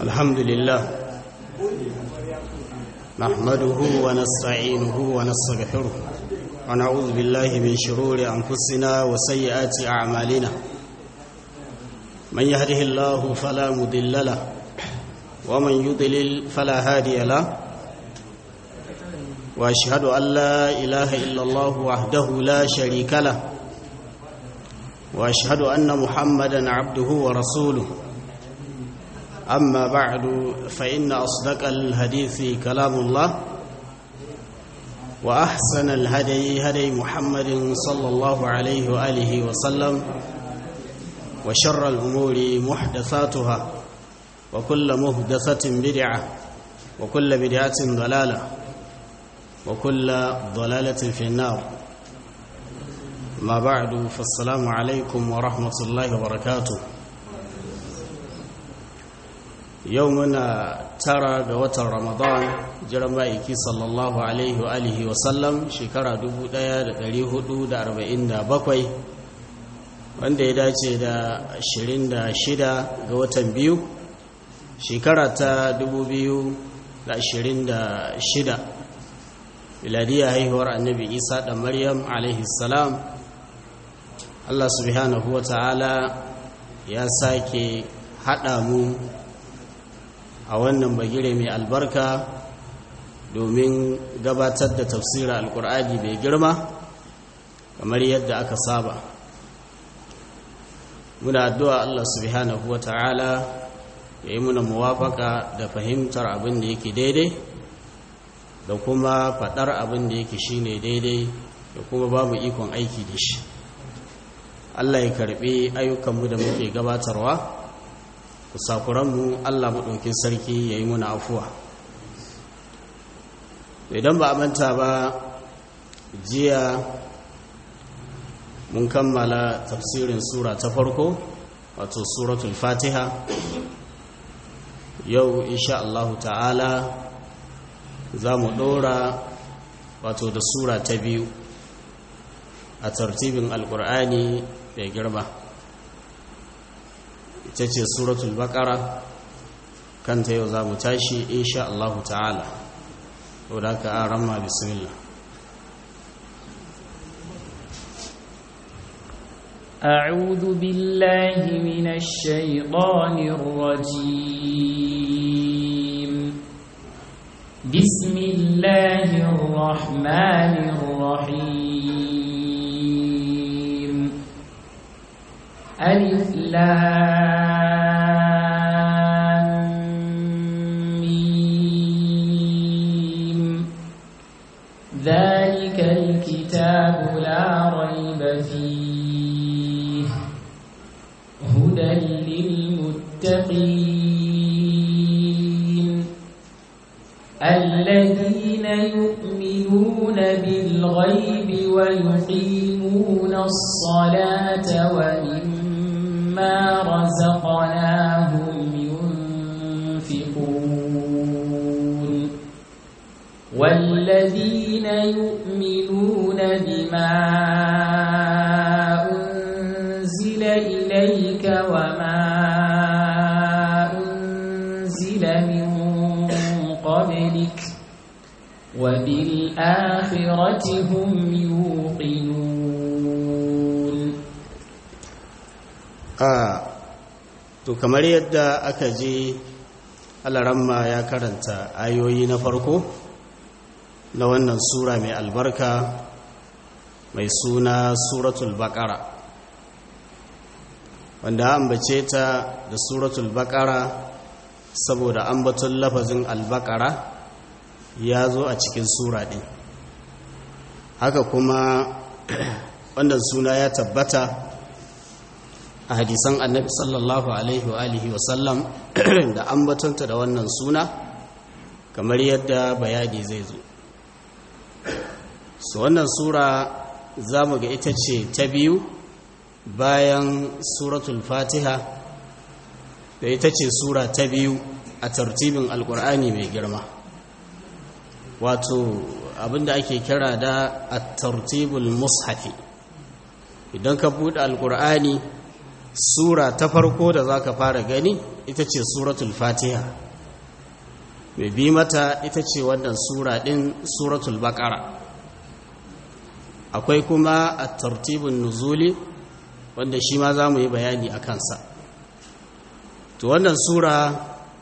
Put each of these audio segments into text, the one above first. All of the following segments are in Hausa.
الحمد لله نحمده ونستعينه ونستغفره ونعوذ بالله من شرور أنفسنا وسيئات أعمالنا من يهده الله فلا مضل له ومن يضلل فلا هادي له واشهد ان لا اله الا الله وحده لا شريك له واشهد ان محمدا عبده ورسوله اما بعد فان اصدق الحديث كلام الله واحسن الهدي هدي محمد صلى الله عليه واله وسلم وشر الامور محدثاتها وكل محدثه بدعه وكل بدعه ضلاله وكل ضلالة في النار ما بعد فالسلام عليكم ورحمة الله وبركاته يومنا ترى قوة رمضان جرمائك صلى الله عليه وآله وسلم شكرا دبو دايا دليه دو دا أربعين دا بقوي wanda ya dace da 26 ga watan biyu shekara ta 2026 miladiyya haihuwar annabi isa da maryam salam allah subhanahu wa ta'ala ya sake haɗa mu a wannan bagire mai albarka domin gabatar da tafsirar alkur'ani mai girma kamar yadda aka saba muna addu'a allah subhanahu wa ta'ala ya yi muna muwafaka da fahimtar abin da yake daidai da kuma faɗar abin da yake shi ne daidai da kuma babu ikon aiki da shi Allah ya karɓi ayyukanmu da muke gabatarwa kusakuranmu Allah maɗaukin sarki ya yi muna afuwa idan ba a manta ba jiya mun kammala tafsirin sura ta farko wato suratul fatiha yau insha Allah ta'ala za mu ɗora wato da sura ta biyu a tartibin alkur'ani mai girma ita ce suratul baƙara kanta yau za mu tashi insha Allah ta'ala wadda ka an ramma bismillah أعوذ بالله من الشيطان الرجيم بسم الله الرحمن الرحيم ألف لام ذلك الكتاب لا ريب فيه هدى للمتقين الذين يؤمنون بالغيب ويقيمون الصلاة ومما رزقناهم ينفقون والذين يؤمنون بما أنزل إليك وما أنزل من قبلك وبالآخرة هم يوقنون آه to kamar yadda aka je alaramma ya karanta ayoyi na farko na wannan sura mai albarka mai suna suratul baqara wanda ambace ta da suratul baqara saboda ambaton lafazin albaqara ya zo a cikin sura ɗin haka kuma wannan suna ya tabbata a hadisan annabi sallallahu alaihi wa alihi wasallam da ambatonta da wannan suna kamar yadda bayani zai zo su wannan sura za mu ga ita ce ta biyu bayan suratul fatiha da ita ce sura ta biyu a tartibin alkur'ani mai girma wato abinda ake kira da at-tartibul mushafi idan ka buɗe alkur'ani sura ta farko da za ka fara gani ita ce suratul fatiha mai bi mata ita ce wannan sura ɗin suratul baƙara akwai kuma a tartibin nuzuli wanda shi ma za mu yi bayani a kansa to wannan sura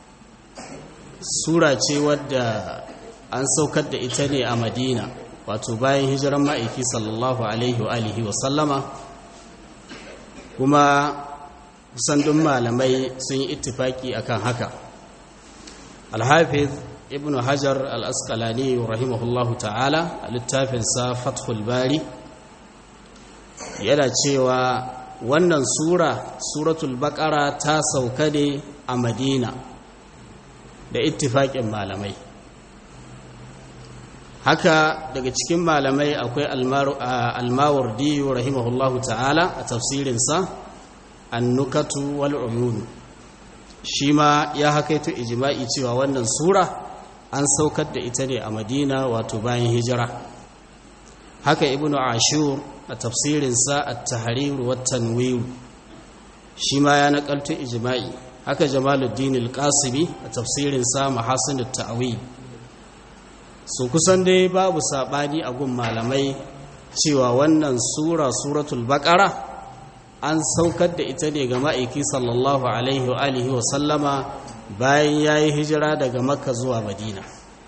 sura ce wadda an saukar da ita ne a madina wato bayan hijiran ma'aiki sallallahu alaihi wa alihi wa sallama kuma kusan duk malamai sun yi ittifaki akan haka alhafiz ibn hajar al-asqalani rahimahullahu ta'ala a littafinsa fathul bari yana cewa wannan sura suratul baqara ta sauka ne a madina da ittifaƙin malamai haka daga cikin malamai akwai almawardiyu rahimahullahu ta'ala a tafsirinsa annukatu wal uyun shi ma ya hakaito ijma'i cewa wannan sura an saukar da ita ne a madina wato bayan hijira haka ibnu ashur a tafsirinsa at-tahrir wa tanwir shi ma ya nakalto ijma'i haka jamaluddin al-qasimi a tafsirinsa mahasin at-ta'wil su kusan dai babu sabani a gun malamai cewa wannan sura suratul baqara an saukar da ita ne ga ma'aiki sallallahu alaihi wa alihi wa sallama bayan yayi hijira daga makka zuwa madina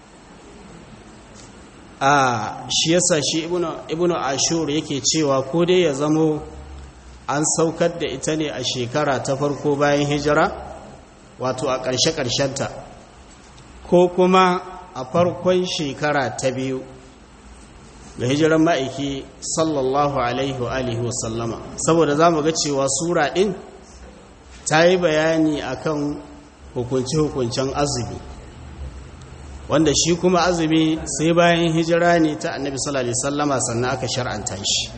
a shi yasa shi ibnu ashur yake cewa ko dai ya zamo an saukar da ita ne a shekara ta farko bayan hijira wato a ƙarshe-ƙarshenta ko kuma a farkon shekara ta biyu ga hijiran ma'aiki sallallahu alaihi wa alihi wasallama saboda za mu ga cewa sura ɗin ta yi bayani akan hukunce-hukuncen azumi wanda shi kuma azumi sai bayan hijira ne ta annabi sallallahu alaihi wasallama sannan aka shar'anta shi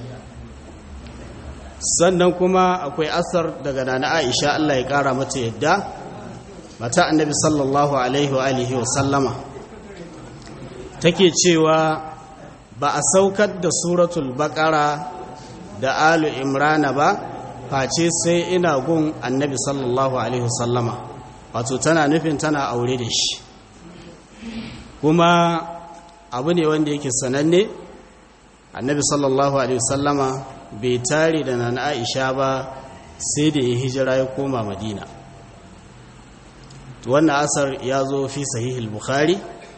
sannan kuma akwai asar daga nana aisha Allah ya kara mata yadda mata annabi sallallahu alaihi wa alihi wa sallama take cewa ba a saukar da suratul baqara da alu imrana ba face sai ina gun annabi sallallahu alaihi wa sallama wato tana nufin tana aure da shi kuma abu ne wanda yake sananne annabi sallallahu alaihi wa sallama bai tare da nan aisha ba sai da ya hijira ya koma madina wannan asar ya zo fi sahihul bukhari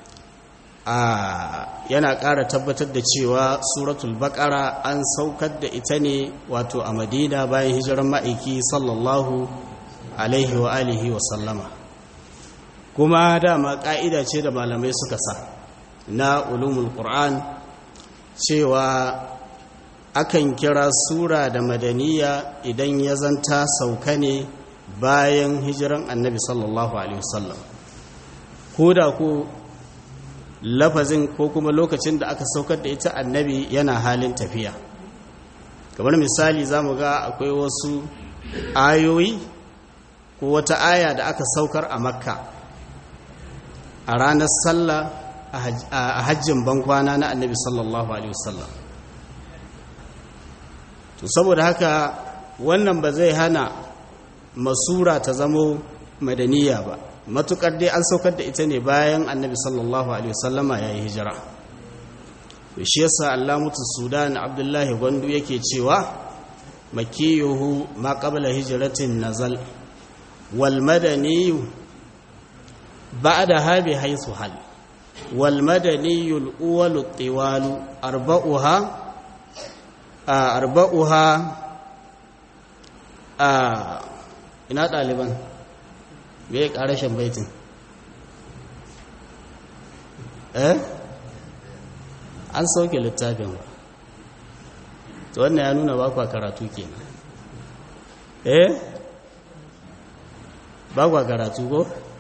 a yana ƙara tabbatar da cewa suratul baƙara an saukar da ita ne wato a madina bayan hijiran ma'aiki sallallahu alaihi wa alihi wa sallama kuma dama ƙa'ida ce da malamai suka sa na ulumul qur'an cewa akan kira sura da madaniya idan ya zanta sauka ne bayan hijiran annabi sallallahu alaihi wasallam ko da ko lafazin ko kuma lokacin da aka saukar da ita annabi yana halin tafiya kamar misali za mu ga akwai wasu ayoyi ko wata aya da aka saukar a makka a ranar sallah a hajjin bankwana na annabi sallallahu alaihi wasallam to saboda haka wannan ba zai hana masura ta zamo madaniya ba matukar dai an saukar da ita ne bayan annabi sallallahu alaihi wasallama ya yi hijira to shi yasa allamutu sudan abdullahi gwandu yake cewa makiyuhu ma qabla hijratin nazal wal madaniyu ba'da habi haythu hal wal madaniyu al uwalu tiwalu arba'uha arba'uha a ina ɗaliban me ya ƙarashin baitin eh an sauke littafin ba to wannan ya nuna ba kwa karatu kenan eh ba kwa karatu ko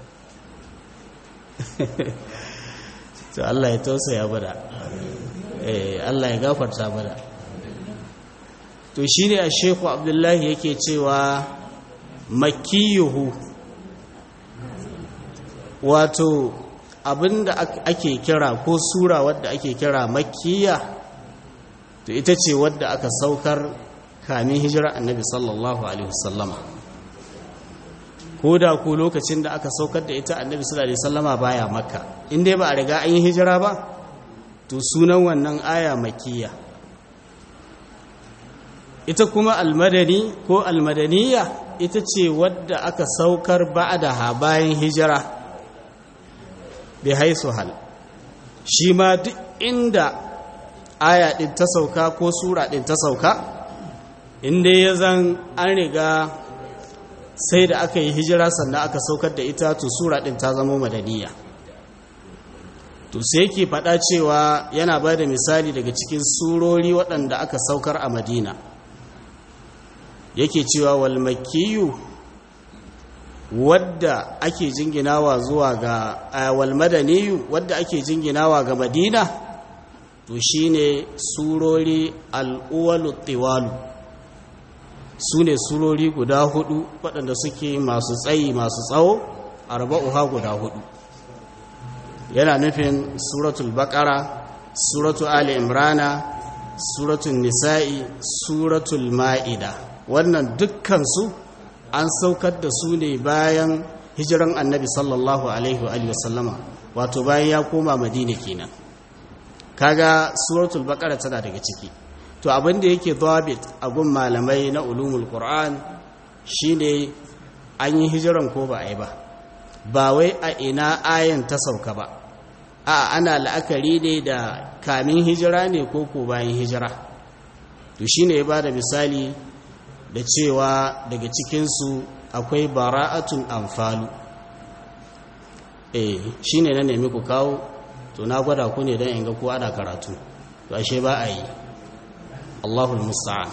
to Allah ya tausaya bada eh Allah ya gafarta bada to shi ne a sheku abdullahi yake cewa makiyuhu wato abinda ake kira ko sura wadda ake kira makiya to ita ce wadda aka saukar kamin hijira annabi sallallahu alaihi wasallama ko da ku lokacin da aka saukar da ita annabi sallallahu alaihi wasallama baya makka in dai ba a riga an yi hijira ba to sunan wannan aya makiyya ita kuma almadani ko almadaniya ita ce wadda aka saukar ba'daha bayan hijira bi haisu hal shi ma duk inda aya din ta sauka ko sura din ta sauka inda ya zan an riga sai da aka yi hijira sannan aka saukar da ita to sura din ta zama madaniya to sai yake faɗa cewa yana ba da misali daga cikin surori waɗanda aka saukar a madina yake cewa walmakiyu wadda ake jinginawa zuwa ga walmadaniyu wadda ake jinginawa ga madina to shine surori al'uwalu tiwalu su ne surori guda hudu waɗanda suke masu tsayi masu tsawo arba'uha guda hudu yana nufin suratul baqara suratul ali imrana suratul nisa'i suratul ma'ida wannan dukkansu an saukar da su ne bayan hijiran annabi sallallahu alaihi wa sallama wato bayan ya koma madina kenan kaga suratul baqara tana daga ciki to abin da yake dhabit a gun malamai na ulumul qur'an shine an yi hijiran ko ba a yi ba ba wai a ina ayan ta sauka ba a ana la'akari ne da kamin hijira ne ko ko bayan hijira to shine ya bada misali da cewa daga cikinsu akwai bara'atun amfalu eh shine na nemi ku kawo to na gwada ku ne don in ga ko ana karatu to ashe ba a yi Allahul musta'an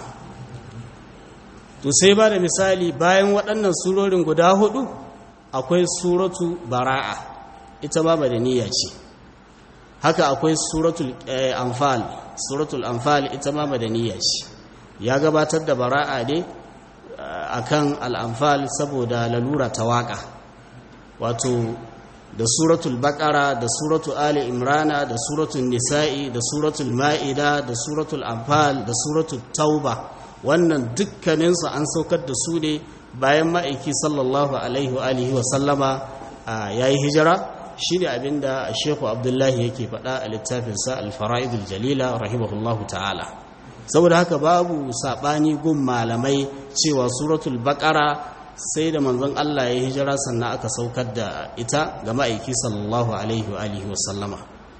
to sai ba da misali bayan waɗannan surorin guda hudu akwai suratu bara'a ita ma madaniya ce haka akwai suratul anfal suratul anfal ita ma madaniya ce ya gabatar da bara'a ne akan al'anfal saboda lalura ta waka wato da suratul baqara da suratul ali imrana da suratul nisa'i da suratul ma'ida da suratul anfal da suratul tauba wannan dukkaninsu an saukar da su ne bayan ma'aiki sallallahu alaihi wa alihi wa sallama yayi hijira shine abinda Sheikhu Abdullahi yake faɗa a littafinsa Al-Fara'idul Jalila rahimahullahu ta'ala saboda haka babu sabani gun malamai cewa suratul baqara sai da manzon Allah ya hijira sannan aka saukar da ita ga ma'aiki sallallahu alaihi wa alihi wa sallama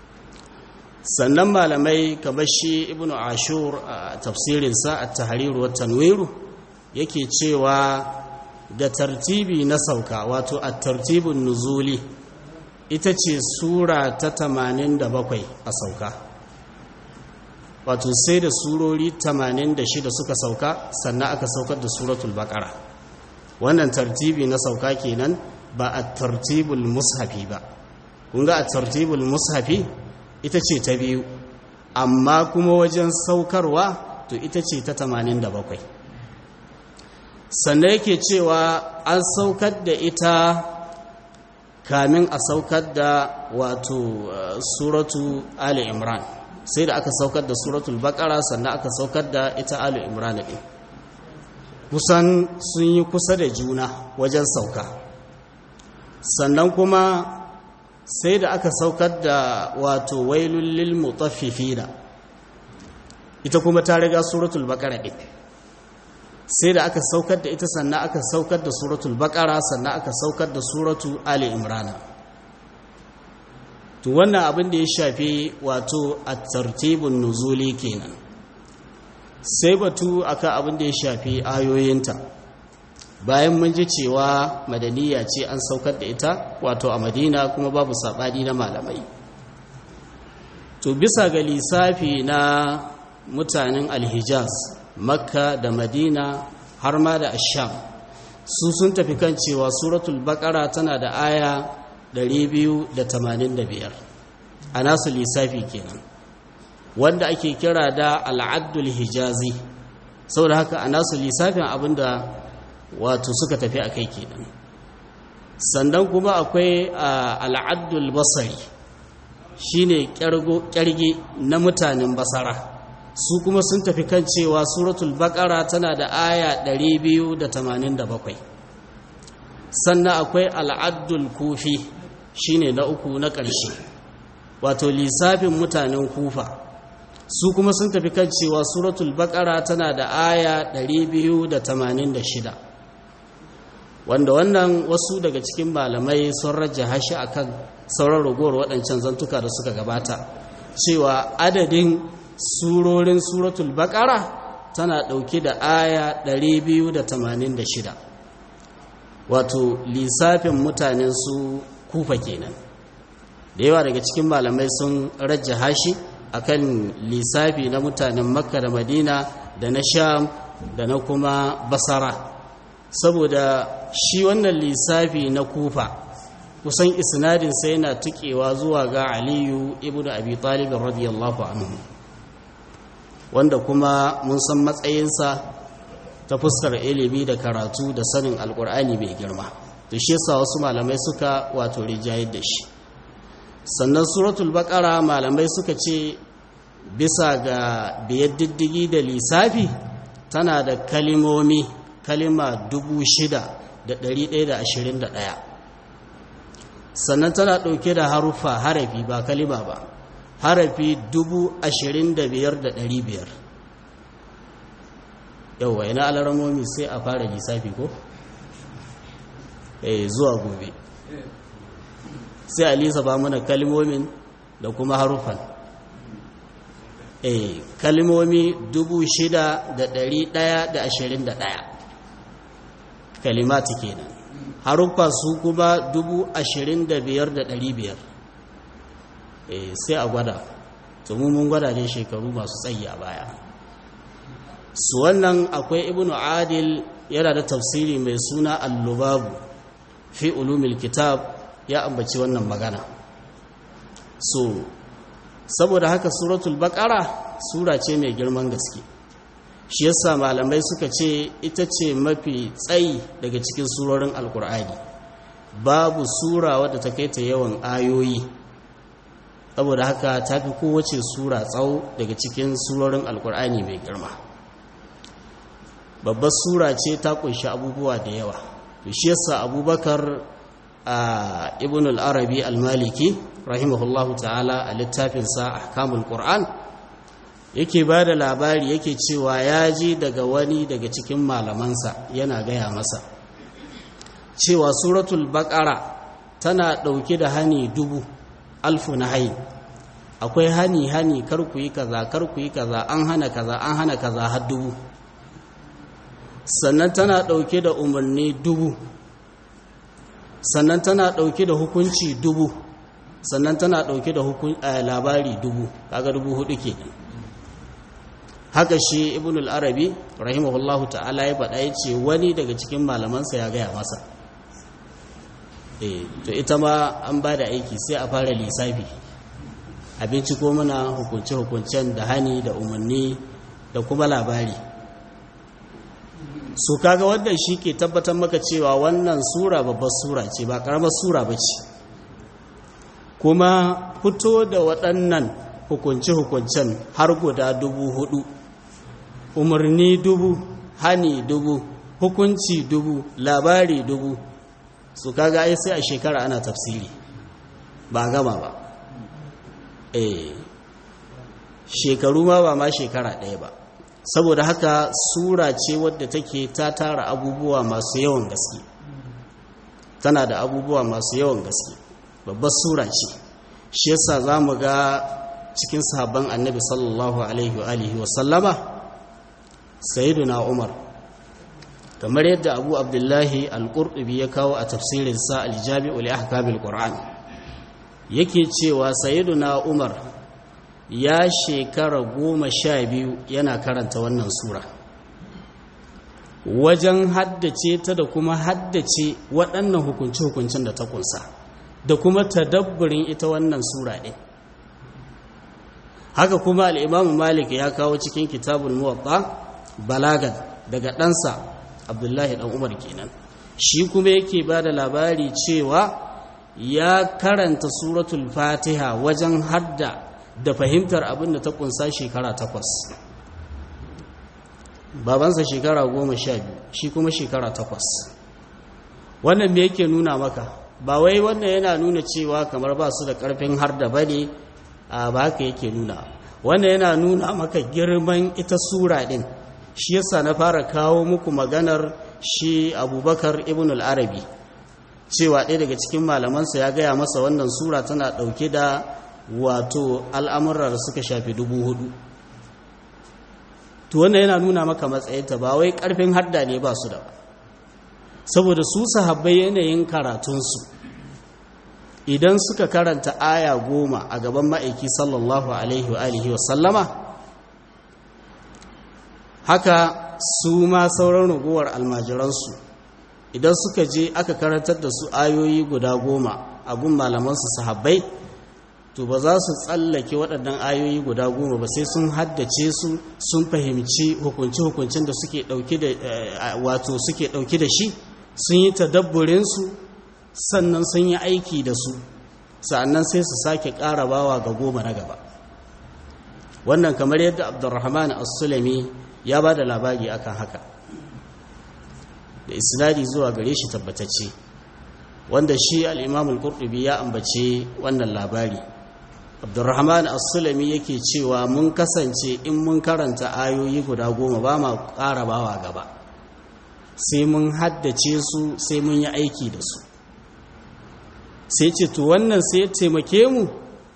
sannan malamai kamar shi ibnu ashur a tafsirinsa at-tahrir wa tanwir yake cewa da tartibi na sauka wato at-tartibun nuzuli ita ce sura ta 87 a sauka wato sai da surori 86 suka sauka sannan aka saukar da suratul baqara wannan tartibi na sauka kenan ba a tartibul mushafi ba kun ga a tartibul mushafi ita ce ta biyu amma kuma wajen saukarwa to ita ce ta 87 sannan yake cewa an saukar da ita kamin a saukar da wato suratu ali imran sai da aka saukar da suratul baqara sannan aka saukar da ita ali imran din kusan sun yi kusa da juna wajen sauka sannan kuma sai da aka saukar da wato wailul lil mutaffifina ita kuma ta riga suratul baqara din sai da aka saukar da ita sannan aka saukar da suratul baqara sannan aka saukar da suratu ali imran to wannan abin da ya shafi wato at-tartibun nuzuli kenan sai batu akan abin da ya shafi ayoyinta bayan mun ji cewa madaniya ce an saukar da ita wato a madina kuma babu saɓani na malamai to bisa ga lissafi na mutanen alhijaz makka da madina har ma da asham su sun tafi kan cewa suratul bakara tana da aya 285 a nasu lissafi kenan wanda ake kira da al'addul hijazi saboda haka a nasu lissafin abinda wato suka tafi a kai kenan sannan kuma akwai al'addul basari shine kyarge na mutanen basara su kuma sun tafi kan cewa suratul baqara tana da aya 287 sannan akwai al'addul kufi shine na uku na ƙarshe wato lissafin mutanen kufa su kuma sun tafi kan cewa suratul baqara tana da aya 286 wanda wannan wasu daga cikin malamai sun rajjaha shi akan sauran ragowar waɗancan zantuka da suka gabata cewa adadin surorin suratul baqara tana ɗauke da aya 286 wato lissafin mutanen su kufa kenan da yawa daga cikin malamai sun rajjaha shi akan lissafi na mutanen makka da madina da na sham da na kuma basara saboda shi wannan lissafi na kufa kusan isnadinsa yana tukewa zuwa ga aliyu ibn abi talib radiyallahu anhu wanda kuma mun san matsayinsa ta fuskar ilimi da karatu da sanin alkur'ani mai girma to shi yasa wasu malamai suka wato rijayar da shi sannan suratul baqara malamai suka ce bisa ga biyar diddigi da lissafi tana da kalimomi kalima 6,121 sannan tana ɗauke da harufa harafi ba kalima ba harafi 25,500 yauwa ina alaramomi sai a fara lissafi ko? eh zuwa gobe sai a lisa ba mana kalimomin da kuma harufan eh kalimomi 6,121 kalimati kenan haruffa su kuma 25,500 eh sai a gwada to mun gwada ne shekaru masu tsayi a baya su wannan akwai ibnu adil yana da tafsiri mai suna al-lubabu fi ulumil kitab ya ambaci wannan magana so saboda haka suratul baqara sura ce mai girman gaske shi yasa malamai suka ce ita ce mafi tsayi daga cikin surorin alkur'ani babu sura wadda ta kai ta yawan ayoyi saboda haka ta fi kowace sura tsawo daga cikin surorin alkur'ani mai girma babbar sura ce ta kunshi abubuwa da yawa to shi yasa abubakar a ibn al-arabi al-maliki rahimahullahu ta'ala a littafinsa ahkamul qur'an yake ba da labari yake cewa ya ji daga wani daga cikin malamansa yana gaya masa cewa suratul baqara tana ɗauke da hani dubu alfu na hayi akwai hani hani kar ku yi kaza kar ku yi kaza an hana kaza an hana kaza har dubu sannan tana ɗauke da umarni dubu sannan tana ɗauke da hukunci dubu sannan tana ɗauke da labari dubu kaga dubu hudu ke haka shi ibn al-arabi rahimahullahu ta'ala ya faɗa ya ce wani daga cikin malamansa ya gaya masa eh to ita ma an ba da aiki sai a fara lissafi abinci ko muna hukunce-hukuncen da hani da umarni da kuma labari su kaga wannan shi ke tabbatar maka cewa wannan sura babbar sura ce ba karamar sura ba ce kuma fito da waɗannan hukunce-hukuncen har guda dubu hudu umarni dubu hani dubu hukunci dubu labari dubu su kaga ai sai a shekara ana tafsiri ba gama ba eh shekaru ma ba ma shekara ɗaya ba saboda haka sura ce wadda take ta tara abubuwa masu yawan gaske tana da abubuwa masu yawan gaske babbar sura ce shi yasa za mu ga cikin sahabban annabi sallallahu alaihi wa alihi wa sallama sayyiduna umar kamar yadda abu abdullahi al-qurtubi ya kawo a tafsirinsa al-jami'u li ahkamil qur'an yake cewa sayyiduna umar ya shekara goma sha biyu yana karanta wannan sura wajen haddace ta da kuma haddace waɗannan hukunce-hukuncen da ta kunsa da kuma tadabburin ita wannan sura ɗin haka kuma al'imamu malik ya kawo cikin kitabun muwatta balagan daga ɗansa abdullahi ɗan umar kenan shi kuma yake ba da labari cewa ya karanta suratul fatiha wajen hadda da fahimtar abin da ta kunsa shekara takwas babansa shekara goma sha biyu shi kuma shekara takwas wannan me yake nuna maka ba wai wannan yana nuna cewa kamar ba su da ƙarfin har da bane a ba haka yake nuna wannan yana nuna maka girman ita sura ɗin shi yasa na fara kawo muku maganar shi abubakar ibn al-arabi cewa ɗaya daga cikin malamansa ya gaya masa wannan sura tana ɗauke da wato al'amurra da suka shafi dubu hudu to wannan yana nuna maka matsayinta ba wai ƙarfin hadda ne ba su da ba saboda su sahabbai yanayin karatunsu idan suka karanta aya goma a gaban ma'aiki sallallahu alaihi wa alihi wa sallama haka su ma sauran ragowar almajiransu idan suka je aka karantar da su ayoyi guda goma a gun malamansu sahabbai to ba za su tsallake waɗannan ayoyi guda goma ba sai sun haddace su sun fahimci hukunci-hukuncin da suke ɗauki da wato suke ɗauki da shi sun yi tadabburinsu sannan sun yi aiki da su sa'annan sai su sake ƙara bawa ga goma na gaba wannan kamar yadda abdurrahman as-sulami ya ba da labari akan haka da isnadi zuwa gare shi tabbatacce wanda shi al-imam al-qurtubi ya ambace wannan labari abdurrahman as-sulami yake cewa mun kasance in mun karanta ayoyi guda goma ba ma ƙara bawa gaba sai mun haddace su sai mun yi aiki da su sai ce to wannan sai ya taimake mu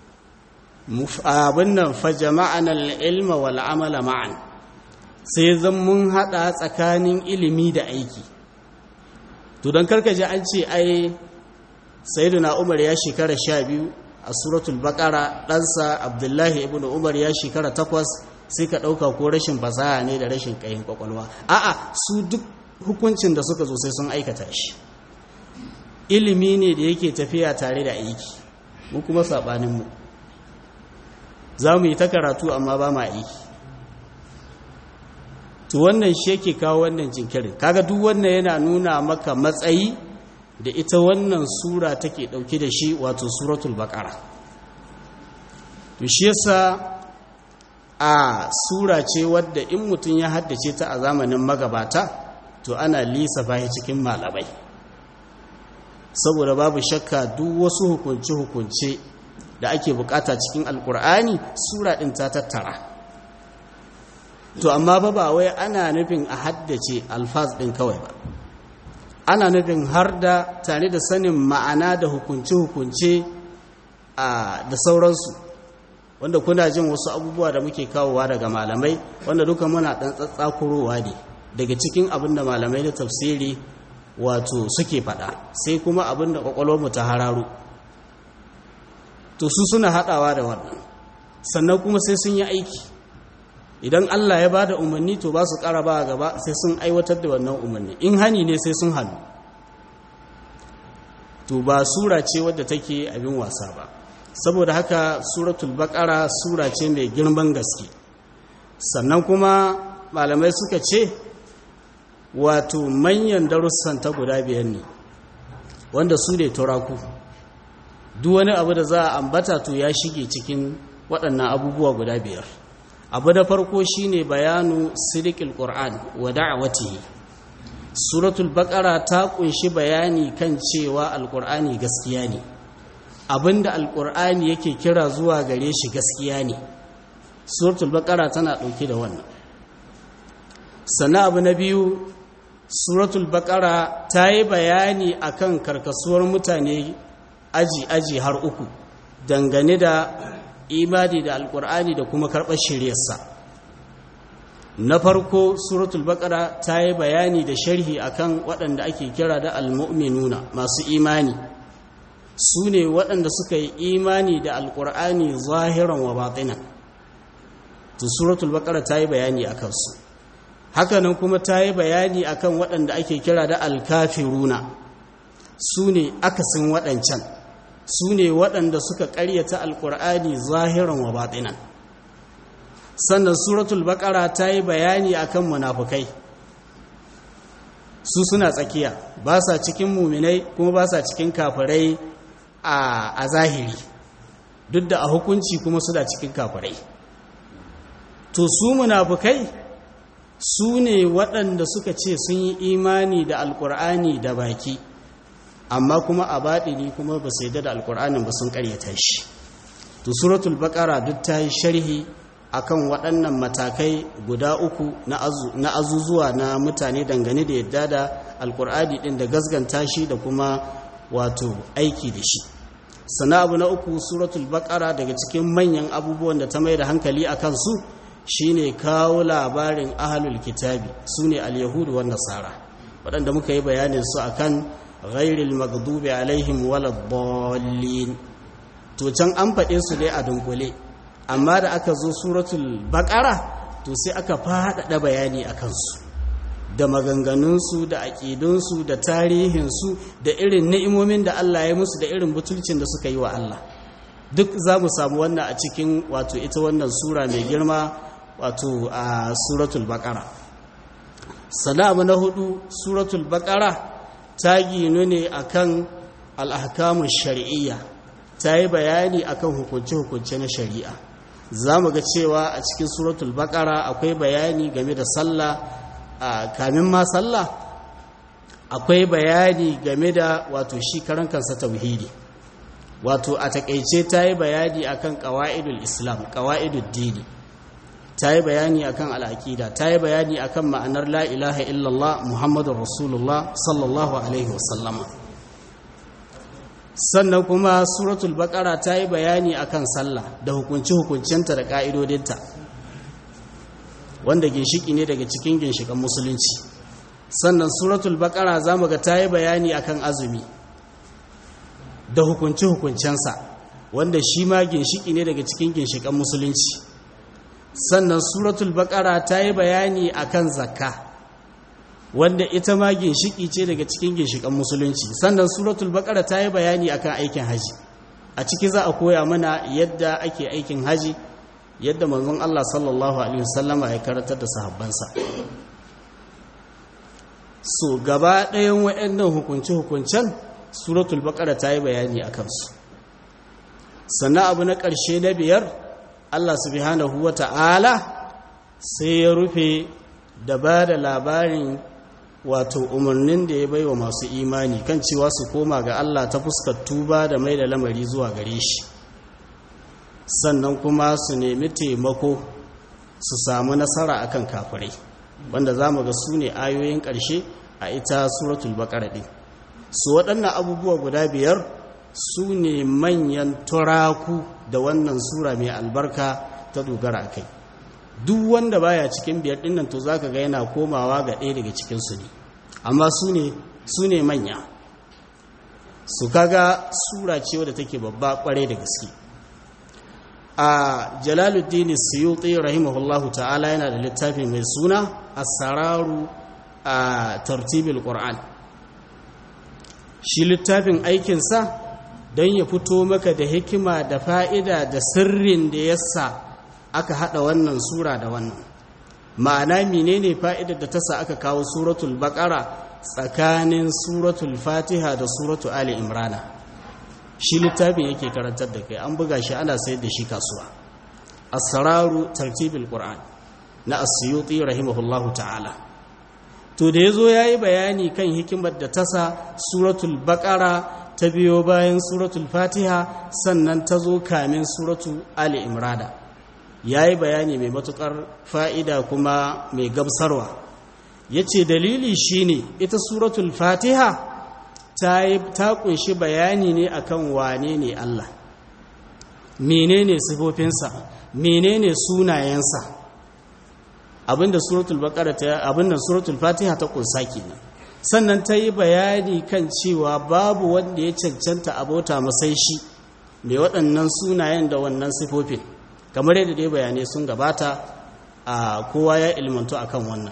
abin nan fa jama'an al-ilma wal amala ma'an sai zan mun hada tsakanin ilimi da aiki to don karkaje an ce ai sayyiduna umar ya shekara sha biyu a suratul baqara ɗansa abdullahi ibn umar ya shekara takwas sai ka ɗauka ko rashin fasaha ne da rashin ƙayin kwakwalwa a'a su duk hukuncin da suka zo sai sun aikata shi ilimi ne da yake tafiya tare da aiki mu kuma saɓaninmu za mu yi ta karatu amma ba ma aiki to wannan shi yake kawo wannan jinkirin kaga duk wannan yana nuna maka matsayi da ita wannan sura take dauke da shi wato suratul baqara to shi yasa a sura ce wadda in mutum ya haddace ta a zamanin magabata to ana lissafa shi cikin malamai saboda babu shakka duk wasu hukunce-hukunce da ake bukata cikin alkur'ani sura din ta tattara to amma ba ba wai ana nufin a haddace alfaz ɗin kawai ba ana nufin har da tare da sanin ma'ana da hukunce-hukunce da sauransu wanda kuna jin wasu abubuwa da muke kawowa daga malamai wanda duka muna ɗan tsatsakurowa ne daga cikin abin da malamai da tafsiri wato suke faɗa sai kuma abin da mu ta hararo to su suna haɗawa da wannan sannan kuma sai sun yi aiki idan Allah ya ba da umarni to ba su ƙara ba gaba sai sun aiwatar da wannan umarni in hani ne sai sun hannu to ba sura ce wadda take abin wasa ba saboda haka suratul baqara sura ce mai girman gaske sannan kuma malamai suka ce wato manyan darussan ta guda biyar ne wanda su ne turaku duk wani abu da za a ambata to ya shige cikin waɗannan abubuwa guda biyar abu da farko shine bayanu sidikil qur'an wa da'watihi suratul baqara ta kunshi bayani kan cewa alqur'ani gaskiya ne abinda alqur'ani yake kira zuwa gare shi gaskiya ne suratul baqara tana dauke da wannan sannan abu na biyu suratul baqara ta yi bayani akan karkasuwar mutane aji aji har uku dangane da imani da alkur'ani da kuma karɓar shiryarsa na farko suratul baqara ta yi bayani da sharhi akan waɗanda ake kira da almu'minuna masu imani su ne waɗanda suka yi imani da alkur'ani zahiran wa batinan to suratul baqara ta yi bayani a kansu hakanan kuma ta yi bayani akan waɗanda ake kira da alkafiruna su ne akasin waɗancan su ne waɗanda suka ƙaryata alƙur'ani zahiran wa baɗinan sannan suratul baƙara ta yi bayani akan munafukai su suna tsakiya ba sa cikin muminai kuma ba sa cikin kafirai a zahiri duk da a hukunci kuma suna cikin kafirai to su munafukai su ne waɗanda suka ce sun yi imani da alkur'ani da baki amma kuma a baɗini kuma ba su yadda da alkur'anin ba sun ƙaryata shi to suratul baƙara duk ta yi sharhi akan waɗannan matakai guda uku na azuzuwa na mutane dangane da yadda da alkur'ani ɗin da gasganta shi da kuma wato aiki da shi sana abu na uku suratul baƙara daga cikin manyan abubuwan da ta mai da hankali a kansu shine kawo labarin ahalul kitabi su ne al-yahudu wa nasara waɗanda muka yi bayanin su akan ghairil maghdubi alaihim waladdallin to can an faɗe su dai a dunkule amma da aka zo suratul baqara to sai aka faɗaɗa bayani a kansu da maganganunsu da aƙidunsu da tarihinsu da irin ni'imomin da Allah ya musu da irin butulcin da suka yi wa Allah duk za mu samu wannan a cikin wato ita wannan sura mai girma wato a suratul baqara abu na hudu suratul baqara ta ginu ne akan al'ahkamun shari'iyya ta yi bayani akan hukunce-hukunce na shari'a za mu ga cewa a cikin suratul baqara akwai bayani game da sallah a kamin ma sallah akwai bayani game da wato shi karan kansa tauhidi wato a takaice ta yi bayani akan qawaidul islam qawaidud dini ta yi bayani akan al'aqida ta yi bayani akan ma'anar la ilaha illallah muhammadur rasulullah sallallahu alaihi wasallama sannan kuma suratul baqara ta yi bayani akan sallah da hukunci hukuncinta da ka'idodinta wanda ginshiki ne daga cikin ginshikan musulunci sannan suratul baqara zamu ga ta yi bayani akan azumi da hukunci hukuncensa wanda shi ma ginshiki ne daga cikin ginshikan musulunci sannan suratul baqara ta yi bayani akan zakka wanda ita ma ginshiki ce daga cikin ginshikan musulunci sannan suratul baqara ta yi bayani akan aikin haji a ciki za a koya mana yadda ake aikin haji yadda manzon Allah sallallahu alaihi wasallama ya karatar da sahabbansa so gaba ɗayan waɗannan hukunce-hukuncen suratul baqara ta yi bayani a kansu sannan abu na ƙarshe na biyar Allah subhanahu wa ta'ala sai ya rufe da ba da labarin wato umarnin da ya bai wa masu imani kan cewa su koma ga Allah ta fuskar tuba da mai da lamari zuwa gare shi sannan kuma su nemi taimako su samu nasara akan kafirai wanda za mu ga su ne ayoyin ƙarshe a ita suratul baƙara ɗin su waɗannan abubuwa guda biyar su ne manyan turaku da wannan sura mai albarka ta dogara a kai duk wanda baya cikin biyar dinnan to zaka ga yana komawa ga ɗaya daga cikin su ne amma su ne su ne manya su kaga sura ce wadda take babba kware da gaske a jalaluddin suyuti rahimahullahu ta'ala yana da littafi mai suna as-sararu a tartibil qur'an shi littafin aikinsa don ya fito maka da hikima da fa'ida da sirrin da yasa aka hada wannan sura da wannan ma'ana menene fa'idar da ta sa aka kawo suratul baqara tsakanin suratul fatiha da suratul ali imrana shi littafin yake karantar da kai an buga shi ana sayar da shi kasuwa asraru tartibil qur'an na asyuti rahimahullahu ta'ala to da yazo yayi bayani kan hikimar da ta sa suratul baqara ta biyo bayan suratul fatiha sannan ta zo kamin suratul ali imrana ya yi bayani mai matukar fa'ida kuma mai gamsarwa ya ce dalili shine ita suratul fatiha ta kunshi bayani ne akan wane ne Allah menene sifofinsa menene sunayensa abinda suratul baqara ta abinda suratul fatiha ta kunsa kenan sannan ta yi bayani kan cewa babu wanda ya cancanta abota masai shi mai waɗannan sunayen da wannan sifofin kamar yadda dai bayanai sun gabata a kowa ya ilmantu akan wannan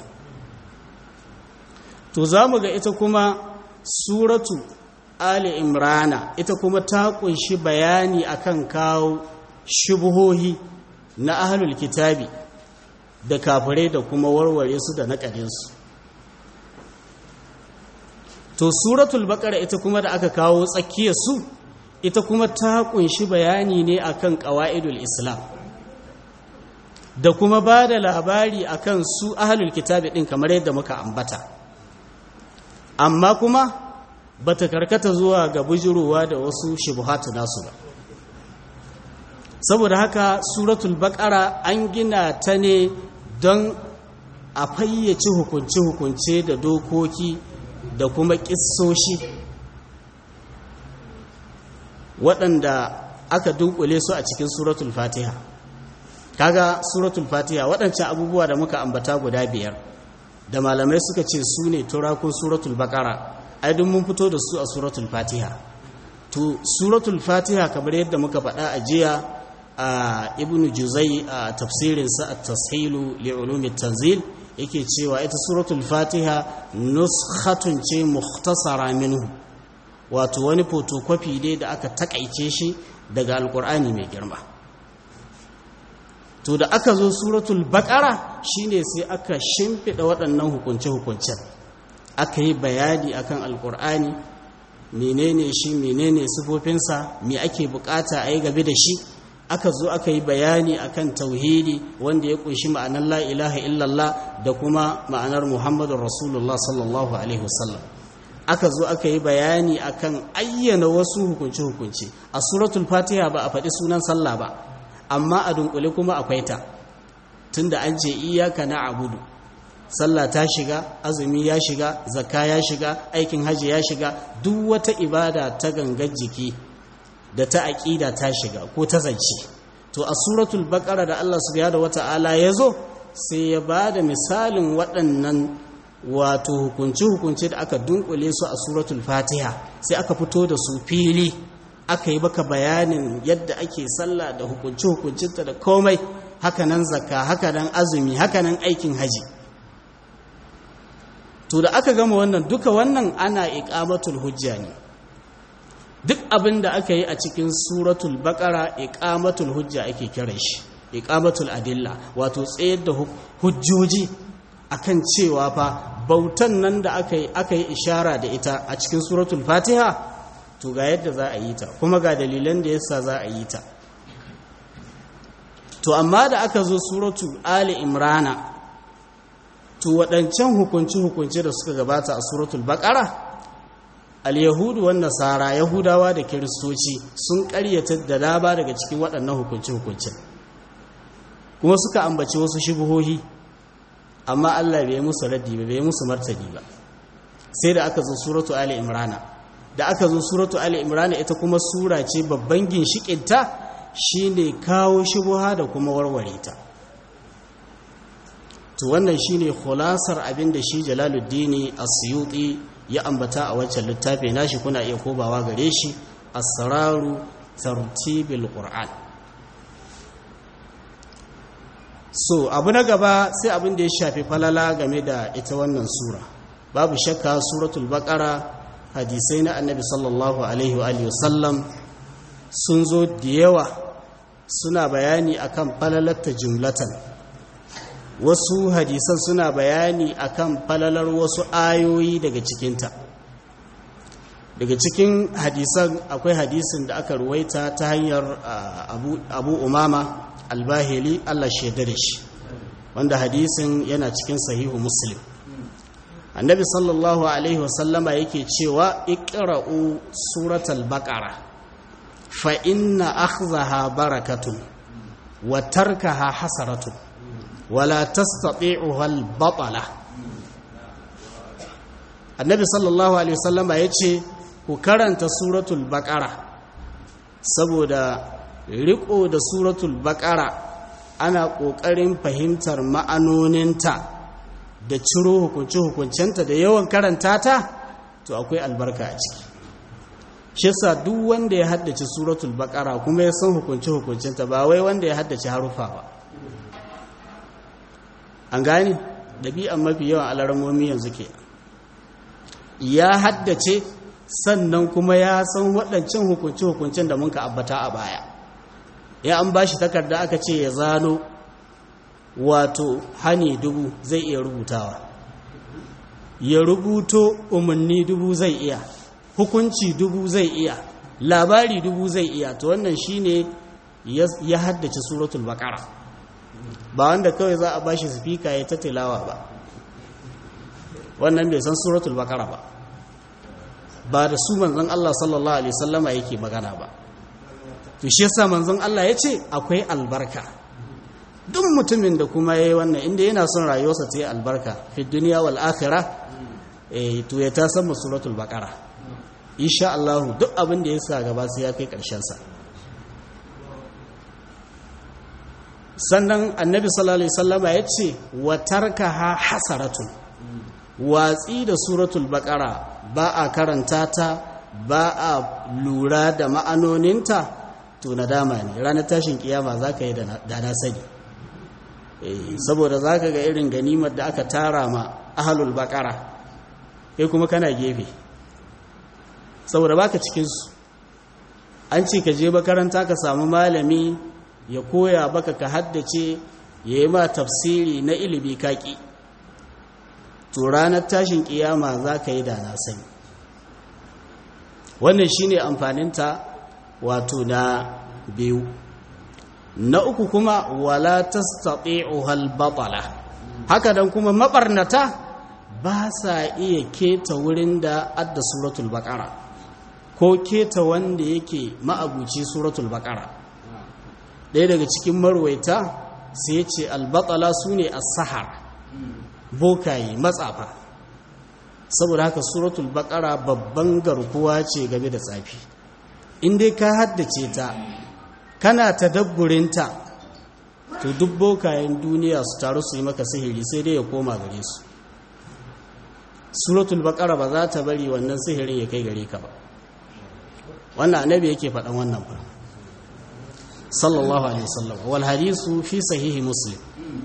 to za mu ga ita kuma suratu ali imrana ita kuma ta kunshi bayani akan kawo shubuhohi na ahlul kitabi da kafirai da kuma warware su da naƙarinsu to suratul baqara ita kuma da aka kawo tsakiyar su ita kuma ta kunshi bayani ne akan qawaidul islam da kuma ba da labari akan su ahlul kitabi din kamar yadda muka ambata amma kuma bata karkata zuwa ga bujurowa da wasu shubuhatu nasu ba saboda haka suratul baqara an gina ta ne don a fayyace hukunce-hukunce da dokoki da kuma ƙissoshi waɗanda aka dunkule su a cikin suratul fatiha kaga suratul fatiha waɗancan abubuwa da muka ambata guda biyar da malamai suka ce su ne turakun suratul bakara aidin mun fito da su a suratul fatiha to suratul fatiha kamar yadda muka faɗa a jiya a ibn juzai a tafsirinsa a tashilu li'ulumi tanzil yake cewa ita suratul fatiha nuskhatun ce mukhtasara minhu wato wani photocopy ne da aka takaice shi daga alkur'ani mai girma to da aka zo suratul baqara shine sai aka shimfida waɗannan hukunce-hukuncen aka yi bayani akan alkur'ani menene shi menene sifofinsa me ake bukata a yi gabe da shi aka zo aka yi bayani akan tauhidi wanda ya kunshi ma'anar la ilaha illallah da kuma ma'anar muhammadun rasulullah sallallahu alaihi wasallam aka zo aka yi bayani akan ayyana wasu hukunce-hukunce a suratul fatiha ba a faɗi sunan sallah ba amma a dunkule kuma akwai ta tunda an ce iyaka na abudu sallah ta shiga azumi ya shiga zakka ya shiga aikin hajji ya shiga duk wata ibada ta gangar jiki da ta aƙida ta shiga ko ta zance to a suratul baqara da Allah subhanahu wata'ala ya zo sai ya ba da misalin waɗannan wato hukunci-hukunci da aka dunkule su a suratul fatiha sai aka fito da su fili aka yi baka bayanin yadda ake sallah da hukunci-hukuncinta da komai hakanan zakka hakanan azumi hakanan aikin haji to da aka gama wannan duka wannan ana iqamatul hujja ne duk abin da aka yi a cikin suratul baqara iqamatul hujja ake kiran shi iqamatul adilla wato tsayar da hujjoji akan cewa fa bautan nan da aka yi aka yi ishara da ita a cikin suratul fatiha to ga yadda za a yi ta kuma ga dalilan da yasa za a yi ta to amma da aka zo suratul ali imrana to waɗancan hukunci-hukunci da suka gabata a suratul baƙara al-yahudu wan nasara yahudawa da kiristoci sun ƙaryata da daba daga cikin waɗannan hukunci-hukuncin kuma suka ambaci wasu shubuhohi amma Allah bai musu raddi ba bai musu martani ba sai da aka zo suratu ali imrana da aka zo suratu ali imrana ita kuma sura ce babban ginshikinta shine kawo shubuha da kuma warware ta to wannan shine khulasar abin da shi Jalaluddin As-Suyuti ya ambata a wancan littafi nashi kuna iya kobawa gare shi Asraru Tartibil Qur'an so abu na gaba sai abin da ya shafi falala game da ita wannan sura babu shakka suratul baqara hadisai na annabi sallallahu alaihi wa sallam sun zo da yawa suna bayani akan falalarta jumlatan wasu hadisan suna bayani akan falalar wasu ayoyi daga cikinta daga cikin hadisan akwai hadisin da aka ruwaita ta hanyar abu, abu umama albahili Allah shaida da shi wanda hadisin yana cikin sahihu muslim annabi sallallahu alaihi wasallama yake cewa iqra'u suratal baqara fa inna akhzaha barakatun wa tarkaha hasaratun wala tastati'uha al-batala annabi sallallahu alaihi wasallama yace ku karanta suratul baqara saboda riko da suratul baqara ana kokarin fahimtar ma'anoninta da ciro hukunci hukuncenta da yawan karanta ta to akwai albarka a ciki shi yasa duk wanda ya haddace suratul baqara kuma ya san hukunci hukuncenta ba wai wanda ya haddace harufa ba an gane dabi'an mafi yawan alarmomi yanzu ke ya haddace sannan kuma ya san waɗancan hukunci hukuncin da muka abbata a baya ya an ba shi takarda aka ce ya zano wato hani dubu zai iya rubutawa ya rubuto umarni dubu zai iya hukunci dubu zai iya labari dubu zai iya to wannan shine ya haddace suratul baqara ba wanda kawai za a bashi sifika ya ta tilawa ba wannan bai san suratul baqara ba ba da su manzon Allah sallallahu alaihi wasallama yake magana ba to shi yasa manzon Allah ya ce akwai albarka duk mutumin da kuma yayi wannan inda yana son rayuwarsa ta yi albarka fi duniya wal akhirah eh to ya ta san suratul baqara insha Allah duk abin da ya sa gaba sai ya kai karshen sa sannan annabi sallallahu alaihi wasallama ya ce wa tarkaha hasaratun watsi da suratul baqara ba a karanta ta ba a lura da ma'anoninta to nadama ne ranar tashin kiyama za ka yi da na sani saboda za ka ga irin ganimar da aka tara ma ahalul bakara kai kuma kana gefe saboda baka cikinsu an ce ka je makaranta ka samu malami ya koya baka ka haddace ya yi ma tafsiri na ilimi kaki to ranar tashin kiyama za ka yi da na sani wannan shine amfaninta wato na biyu na uku kuma wala tastati'uha al-batala haka dan kuma mabarnata ba sa iya keta wurin da adda suratul baqara ko keta wanda yake ma'abuci suratul baqara ɗaya daga cikin marwaita sai ce al-batala sune as-sahar bokaye matsafa saboda haka suratul baqara babban garkuwa ce game da tsafi in dai ka haddace ta kana tadabburinta to duk bokayen duniya su taru su yi maka sihiri sai dai ya koma gare su suratul baqara ba za ta bari wannan sihirin ya kai gare ka ba wannan annabi yake faɗan wannan fa sallallahu alaihi wasallam wal hadisu fi sahihi muslim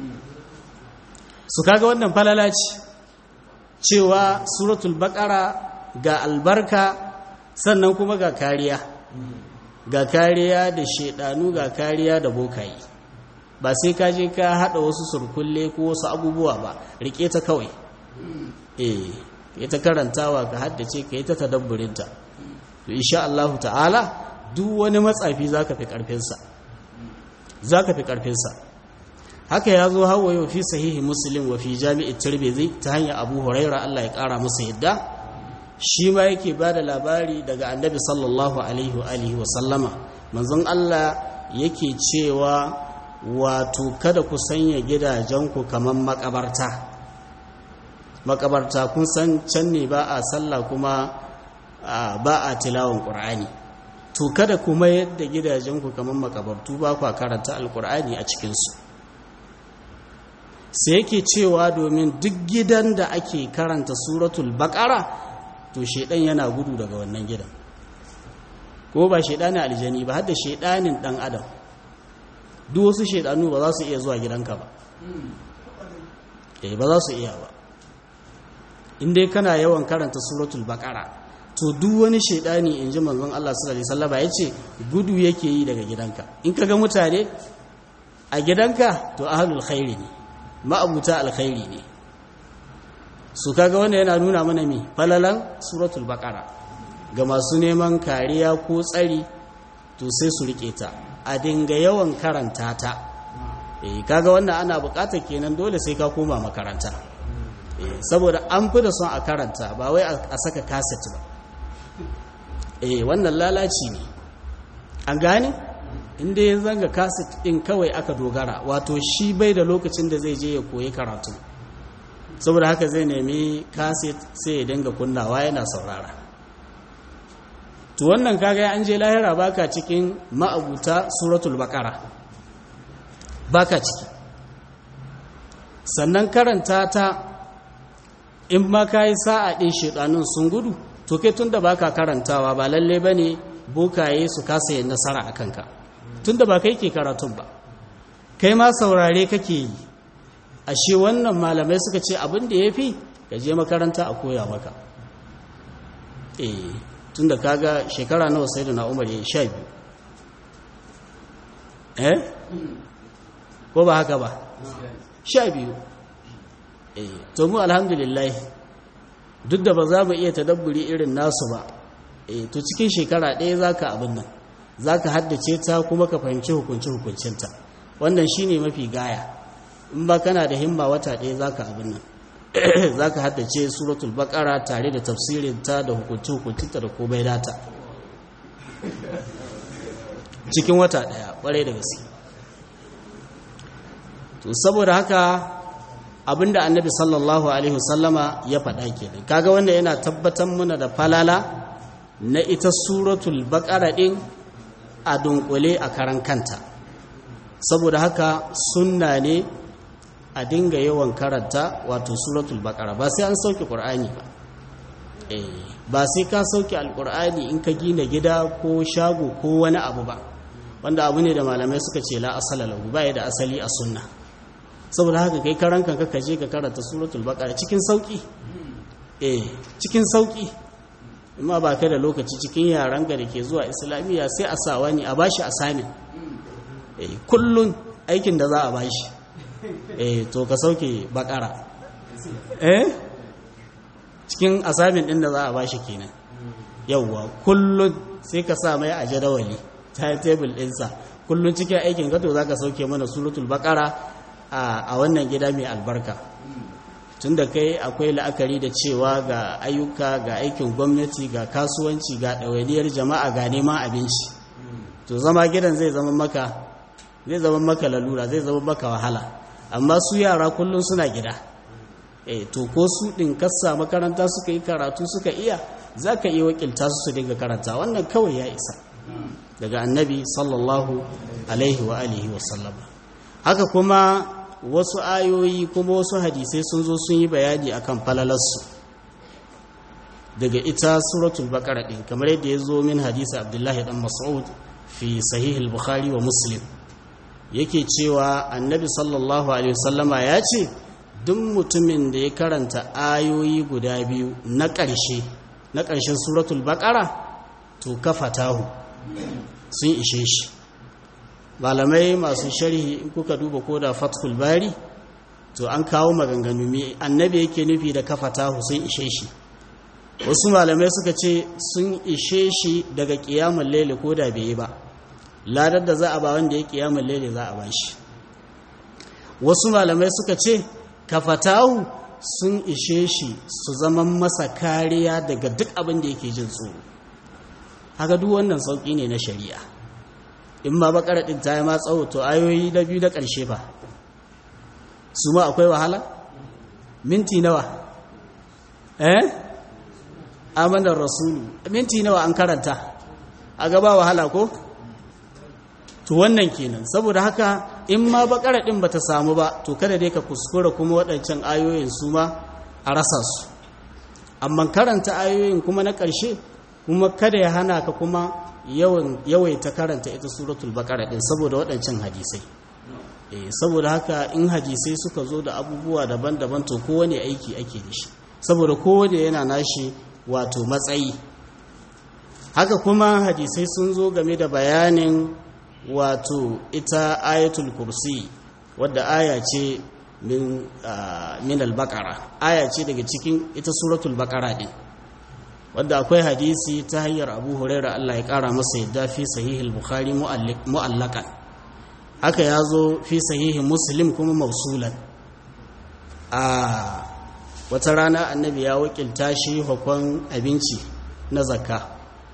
su kaga wannan falala ce cewa suratul baqara ga albarka sannan kuma ga kariya ga kariya da shedanu ga kariya da bokayi ba sai ka je ka hada wasu surkulle ko wasu abubuwa ba rike ta kawai eh ita karantawa ka haddace ka yi ta tadabburinta to insha Allah ta'ala duk wani matsafi zaka fi karfin sa zaka fi karfin sa haka ya zo hawa yau fi sahihi muslim wa fi jami'i tirmidhi ta hanyar abu huraira Allah ya kara masa yadda shi ma yake ba da labari daga annabi sallallahu alaihi wa alihi wa sallama manzon Allah yake cewa wato kada ku sanya gidajenku kamar makabarta makabarta kun san can ne ba a sallah kuma ba a tilawan qur'ani to kada kuma yadda gidajenku kamar makabartu ba ku karanta alqur'ani a cikinsu sai yake cewa domin duk gidan da ake karanta suratul baqara to shedan yana gudu daga wannan gidan ko ba shedanin aljani ba hadda shedanin dan adam duk wasu shedanu ba za su iya zuwa gidanka ba eh ba za su iya ba in dai kana yawan karanta suratul baqara to duk wani shedani inji manzon Allah sallallahu alaihi wasallam yace gudu yake yi daga gidanka in kaga mutane a gidanka to ahlul khairi ne ma'abuta alkhairi ne su kaga wanda yana nuna mana mi falalan suratul baqara ga masu neman kariya ko tsari to sai su rike ta a dinga yawan karanta ta eh kaga wannan ana buƙatar kenan dole sai ka koma makaranta eh saboda an fi da son a karanta ba wai a saka cassette ba eh wannan lalaci ne an gane inda ya zanga kaset ɗin kawai aka dogara wato shi bai da lokacin da zai je ya koyi karatu saboda haka zai nemi kaset sai ya dinga kunnawa yana saurara to wannan kaga an je lahira baka cikin ma'abuta suratul baqara baka ciki sannan karanta ta in ma kai sa'a din shedanun sun gudu to kai tunda baka karantawa ba lalle bane bokaye su kasa yin nasara akan ka tunda ba kai ke karatun ba kai ma saurare kake yi ashe wannan malamai suka ce abin da ya fi ka je makaranta a koya maka eh tunda kaga shekara nawa sai da na umar ya yi sha biyu eh ko ba haka ba sha biyu eh to mu alhamdulillah duk da ba za mu iya tadabburi irin nasu ba e to cikin shekara ɗaya za ka abin nan za ka haddace ta kuma ka fahimci hukunci-hukuncinta wannan shi ne mafi gaya in ba kana da himma wata ɗaya za ka abin nan za ka haddace suratul baƙara tare da tafsirinta da hukunci-hukuncinta da komai data cikin wata ɗaya ƙwarai da gaske to saboda haka abinda annabi sallallahu alaihi wasallama ya faɗa kenan kaga wanda yana tabbatar muna da falala na ita suratul baqara din a dunkule a karan kanta saboda haka sunna ne a dinga yawan karanta wato suratul baqara ba sai an sauke qur'ani ba eh ba sai ka sauke alqur'ani in ka gina gida ko shago ko wani abu ba wanda abu ne da malamai suka ce la asala lahu ba ya da asali a sunna saboda haka kai karan kanka ka je ka karanta suratul baqara cikin sauki eh cikin sauki amma ba ka da lokaci cikin yaran ga da ke zuwa islamiyya sai a sa wani a bashi assignment eh kullun aikin da za a bashi eh to ka sauke baqara eh cikin assignment din da za a bashi kenan yawwa kullun sai ka sa mai a jadawali timetable ɗinsa kullun cikin aikin ka to zaka sauke mana suratul baqara a wannan gida mai albarka tun da kai akwai la'akari da cewa ga ayyuka ga aikin gwamnati ga kasuwanci ga ɗawainiyar jama'a ga neman abinci to zama gidan zai zama maka zai zama maka lalura zai zama maka wahala amma su yara kullum suna gida eh to ko su ɗin kassa makaranta suka yi karatu suka iya za ka iya wakilta su su dinga karanta wannan kawai ya isa daga annabi sallallahu alaihi wa alihi wa sallama haka kuma wasu ayoyi kuma wasu hadisai sun zo sun yi bayani akan falalarsu daga ita suratul baqara din kamar yadda ya zo min hadisi abdullahi dan mas'ud fi sahih al-bukhari wa muslim yake cewa annabi sallallahu alaihi wasallama ya ce duk mutumin da ya karanta ayoyi guda biyu na ƙarshe na ƙarshen suratul baqara to kafatahu sun ishe shi malamai masu sharhi in kuka duba ko da fathul bari to an kawo maganganu me annabi yake nufi da kafatahu sun ishe shi wasu malamai suka ce sun ishe shi daga kiyamun laili ko da bai yi ba ladar da za a ba wanda ya kiyamun laili za a ba shi wasu malamai suka ce kafatahu sun ishe shi su zama masa kariya daga duk abin da yake jin tsoro haka duk wannan sauƙi ne na shari'a in ma bakara ɗin ta yi ma tsawo to ayoyi na biyu na ƙarshe ba su ma akwai wahala minti nawa eh amanar rasulu minti nawa an karanta a gaba wahala ko to wannan kenan saboda haka in ma bakara ɗin bata samu ba to kada dai ka kuskura kuma waɗancan ayoyin su ma a rasa su amma karanta ayoyin kuma na ƙarshe kuma kada ya hana ka kuma yawaita karanta ita suratul baqara din saboda waɗancan hadisai eh saboda haka in hadisai suka zo da abubuwa daban-daban to kowane aiki ake da shi saboda kowane yana nashi wato matsayi haka kuma hadisai sun zo game da bayanin wato ita ayatul kursi wadda aya ce min min al-baqara aya ce daga cikin ita suratul baqara din wadda akwai hadisi ta hanyar abu huraira Allah ya kara masa yadda fi sahihul bukhari mu'allakan haka ya zo fi sahihin muslim kuma mausulan a wata rana annabi ya wakilta shi hukun abinci na zakka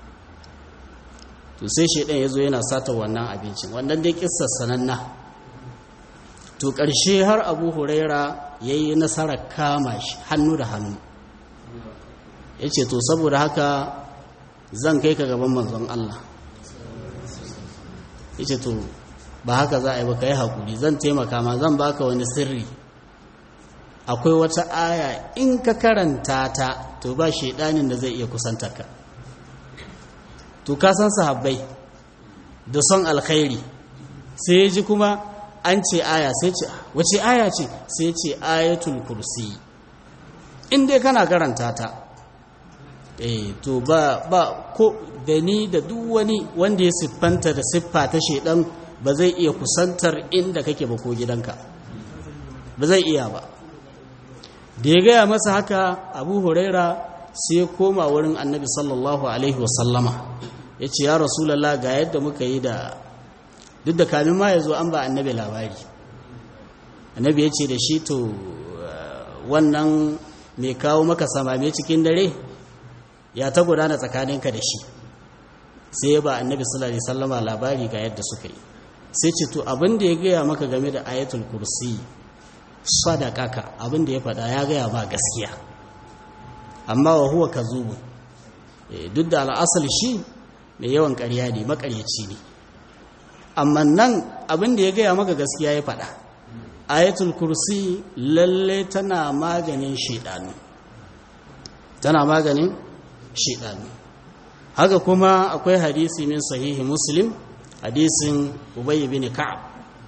to sai shaidan ya zo yana sata wannan abincin wannan dai kissar sananna to ƙarshe har abu huraira ya yi nasarar kama shi hannu da hannu ya ce to saboda haka zan kai ka gaban manzon Allah ya ce to ba haka za a yi ba ka yi haƙuri zan taimaka ma zan baka wani sirri akwai wata aya in ka karanta ta to ba shaidanin da zai iya kusanta ka to ka san sahabbai da son alkhairi sai ya ji kuma an ce aya sai ce wace aya ce sai ce ayatul kursi in dai kana karanta ta eh to ba ba ko da ni da duk wani wanda ya siffanta da siffa ta shedan ba zai iya kusantar inda kake ba ko gidanka ba zai iya ba da ya gaya masa haka abu huraira sai koma wurin annabi sallallahu alaihi wasallama ya ce ya rasulallah ga yadda muka yi da duk da kamin ma ya zo an ba annabi labari annabi ya ce da shi to wannan mai kawo maka samame cikin dare ya ta gudana tsakaninka da shi sai ya ba annabi sallallahu alaihi wasallama labari ga yadda suka yi sai ce to abin da ya gaya maka game da ayatul kursi sadaqaka abin da ya faɗa ya gaya ma gaskiya amma wa huwa kazubu duk da al'asal shi mai yawan ƙarya ne maƙaryaci ne amma nan abin da ya gaya maka gaskiya ya faɗa ayatul kursi lalle tana maganin shaidanu tana maganin shaidanu haka kuma akwai hadisi min sahihi muslim hadisin ubay bin ka'ab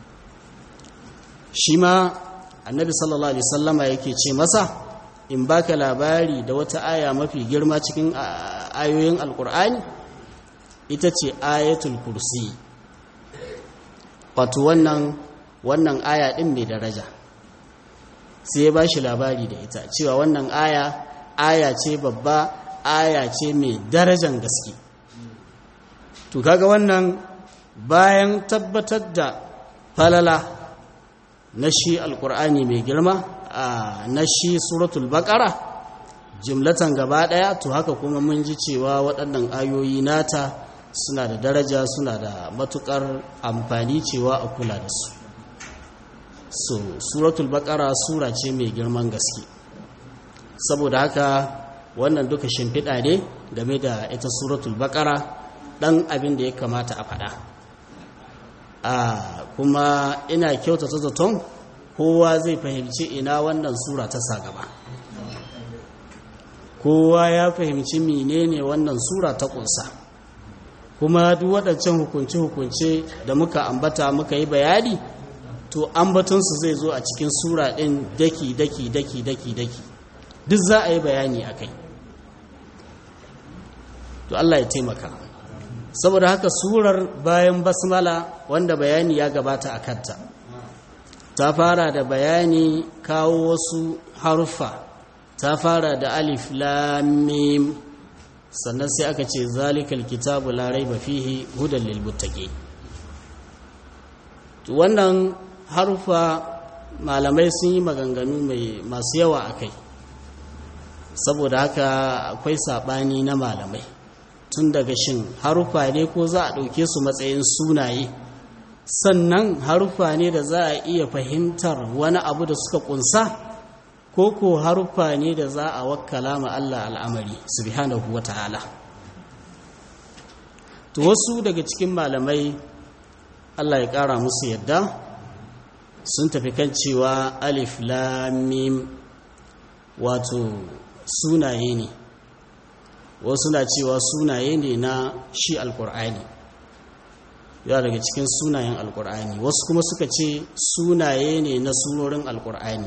shi ma annabi sallallahu alaihi wasallama yake ce masa in baka labari da wata aya mafi girma cikin ayoyin alkur'ani ita ce ayatul kursi wato wannan wannan aya din mai daraja sai ya bashi labari da ita cewa wannan aya aya ce babba aya ce mai darajan gaske to kaga wannan bayan tabbatar da falala na shi alkur'ani mai girma na shi suratul baqara jimlatan gaba daya to haka kuma mun ji cewa waɗannan ayoyi nata suna da daraja suna da matukar amfani cewa a kula da su so suratul baqara sura ce mai girman gaske saboda haka wannan duka shimfiɗa ne game da ita suratul baqara ɗan abin da ya kamata a faɗa a kuma ina kyautata zaton kowa zai fahimci ina wannan sura ta sa gaba kowa ya fahimci menene wannan sura ta kunsa kuma duk waɗancan hukunce-hukunce da muka ambata muka yi bayani to ambatonsu zai zo a cikin sura ɗin daki daki daki daki daki duk za a yi bayani a kai to Allah ya taimaka saboda haka surar bayan basmala wanda bayani ya gabata a kanta ta fara da bayani kawo wasu haruffa ta fara da alif lamim sannan sai aka ce zalikal kitabu la raiba fihi hudan lil muttaqin to wannan haruffa malamai sun yi maganganu mai masu yawa akai saboda haka akwai sabani na malamai tun daga shin haruffa ne ko za a ɗauke su matsayin sunaye sannan haruffa ne da za a iya fahimtar wani abu da suka kunsa ko ko haruffa ne da za a wakkala ma Allah al'amari subhanahu wa ta'ala to wasu daga cikin malamai Allah ya ƙara musu yadda sun tafi kan cewa alif lamim wato sunaye ne wasu na cewa sunaye ne na shi alkur'ani yawa daga cikin sunayen alkur'ani wasu kuma suka ce sunaye ne na surorin alkur'ani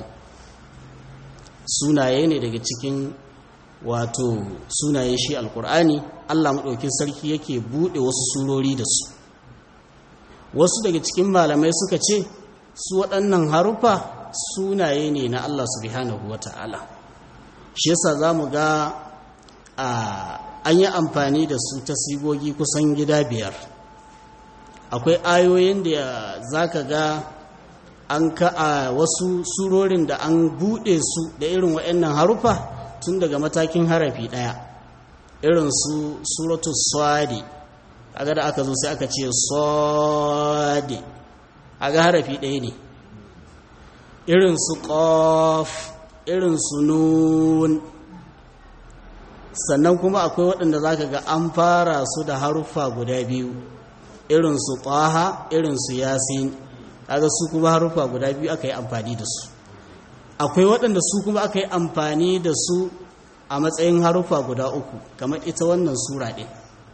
sunaye ne daga cikin wato sunaye shi alkur'ani allah maɗaukin sarki yake buɗe wasu surori da su wasu daga cikin malamai suka ce su waɗannan harufa sunaye ne na allah subhanahu wa ta'ala shi yasa za mu ga an yi amfani da su ta sigogi kusan gida biyar akwai ayoyin da za ka ga an ka a wasu surorin da an buɗe su da irin waɗannan harufa tun daga matakin harafi ɗaya irin su suratu swadi aga da aka zo sai aka ce swadi aga harafi ɗaya ne irin su ƙof irin su nun sannan kuma akwai waɗanda za ka ga an fara su da haruffa guda biyu irin su ƙwaha irin su yasin kaga su kuma haruffa guda biyu aka yi amfani da su akwai waɗanda su kuma aka yi amfani da su a matsayin haruffa guda uku kamar ita wannan sura ɗin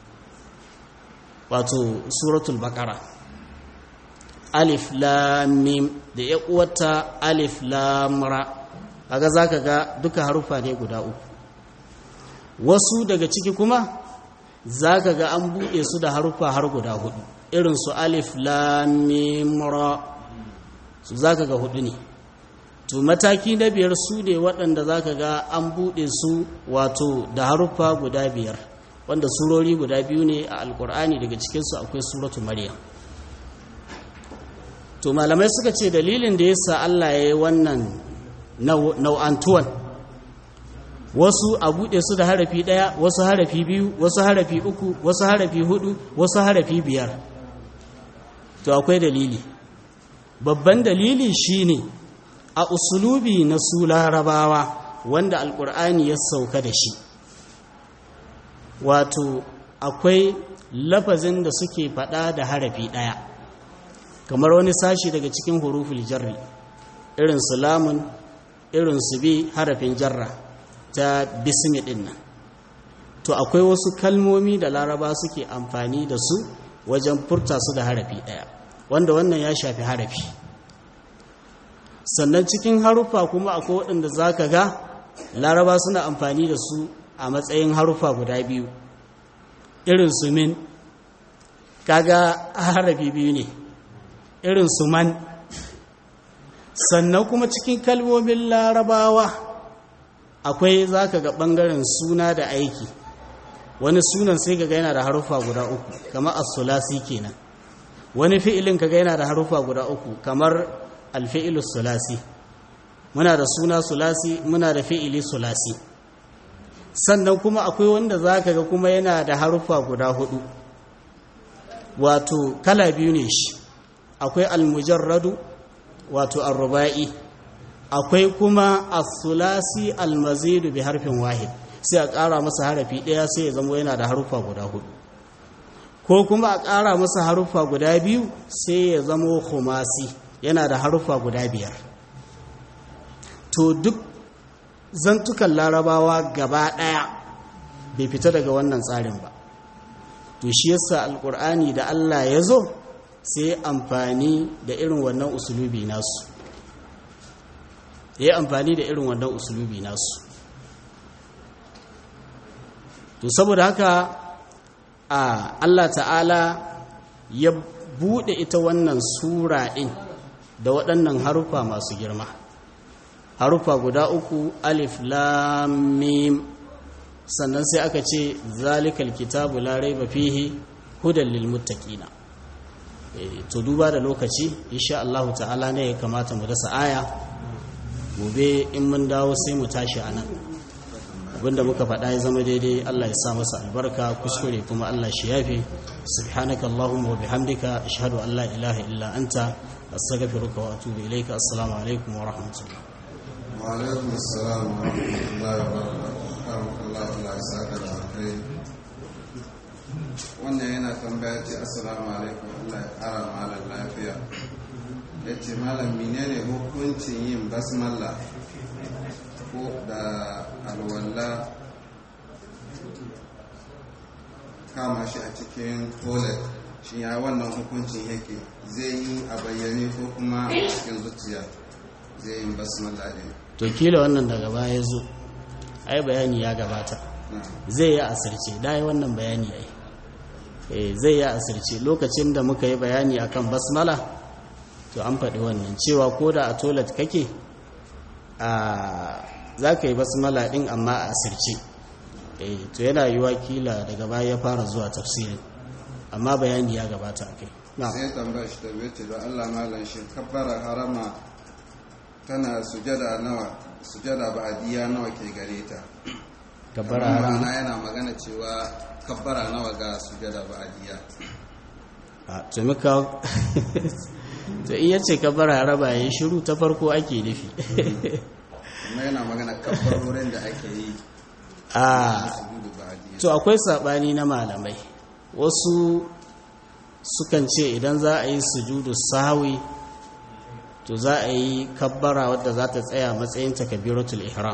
wato suratul baƙara alif lamim da ya uwata alif lamra kaga za ka ga duka haruffa ne guda uku wasu daga ciki kuma za ka ga an buɗe su da haruffa har guda hudu irin su alif lamimra su za ka ga hudu ne to mataki na biyar su ne waɗanda za ka ga an buɗe su wato da haruffa guda biyar wanda surori guda biyu ne a alkur'ani daga cikinsu akwai suratu maryam to malamai suka ce dalilin da yasa Allah ya yi wannan nau'antuwan wasu a buɗe su da harafi ɗaya wasu harafi biyu wasu harafi uku wasu harafi hudu wasu harafi biyar to akwai dalili babban dalili shine a usulubi na su larabawa wanda alkur'ani ya sauka da shi wato akwai lafazin da suke faɗa da harafi ɗaya kamar wani sashi daga cikin huruful jarri irin su lamun irin su bi harafin jarra ta bismi ɗin nan to akwai wasu kalmomi da laraba suke amfani da su wajen furta su da harafi ɗaya wanda wannan ya shafi harafi sannan cikin haruffa kuma akwai waɗanda za ka ga laraba suna amfani da su a matsayin haruffa guda biyu irin su min kaga harafi biyu ne irin su man sannan kuma cikin kalmomin larabawa akwai za ka ga ɓangaren suna da aiki wani sunan sai kaga yana da haruffa guda uku kamar as-sulasi kenan wani fi'ilin kaga yana da haruffa guda uku kamar al-fi'lu sulasi muna da suna sulasi muna da fi'ili sulasi sannan kuma akwai wanda zaka ga kuma yana da haruffa guda hudu wato kala biyu ne shi akwai al-mujarradu wato ar-ruba'i akwai kuma as-sulasi al-mazidu bi harfin wahid sai a ƙara masa harafi ɗaya sai ya zama yana da haruffa guda hudu ko kuma a ƙara masa haruffa guda biyu sai ya zama khumasi yana da haruffa guda biyar to duk zantukan larabawa gaba ɗaya bai fita daga wannan tsarin ba to shi yasa alƙur'ani da allah ya zo sai amfani da irin wannan usulubi nasu ya amfani da irin wannan usulubi nasu to saboda haka a Allah ta'ala ya bude ita wannan sura din da waɗannan harufa masu girma harufa guda uku alif lam mim sannan sai aka ce zalikal kitabu la raiba fihi hudan lil muttaqina to duba da lokaci insha Allah ta'ala ne ya kamata mu dasa aya gobe in mun dawo sai mu tashi anan abinda muka faɗa ya zama daidai Allah ya sa masa albarka kuskure kuma Allah shi yafe subhanaka allahumma wa bihamdika ashhadu an la ilaha illa anta astaghfiruka wa atubu ilayka assalamu alaikum wa rahmatullah wa alaikum assalam wa rahmatullahi wa barakatuh Allah ya saka da kai wannan yana tambaya ce assalamu alaikum Allah ya kara malam lafiya yace malam menene hukuncin yin basmala ko da alwala kama shi a cikin toilet shi ya wannan hukuncin yake zai yi a bayyane ko kuma a cikin zuciya zai yi basmala din to kila wannan daga baya ya zo ai bayani ya gabata zai yi asirce da yi wannan bayani ai eh zai yi asirce lokacin da muka yi bayani akan basmala to an faɗi wannan cewa ko da a toilet kake a za ka yi basmala ɗin amma a asirce to yana yi wakila daga baya ya fara zuwa tafsirin amma bayani ya gabata a kai sai tambaya shi da ce da Allah malam shi kabbara harama tana sujada nawa sujada ba'adiyya nawa ke gare ta kabbara Kamar harama ma'ana yana magana cewa kabbara nawa ga sujada ba'adiyya a to muka to in yace kabbara harama yayin shiru ta farko ake nufi kuma yana magana kabbarorin da ake yi a sujudu ba'adiyya to akwai sabani na malamai wasu sukan ce idan za a yi sujudu sahwi to za a yi kabbara wadda za ta tsaya matsayin takabiratul ihram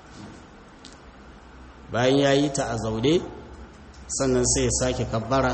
bayan ya yi ta a zaune sannan sai ya sake kabbara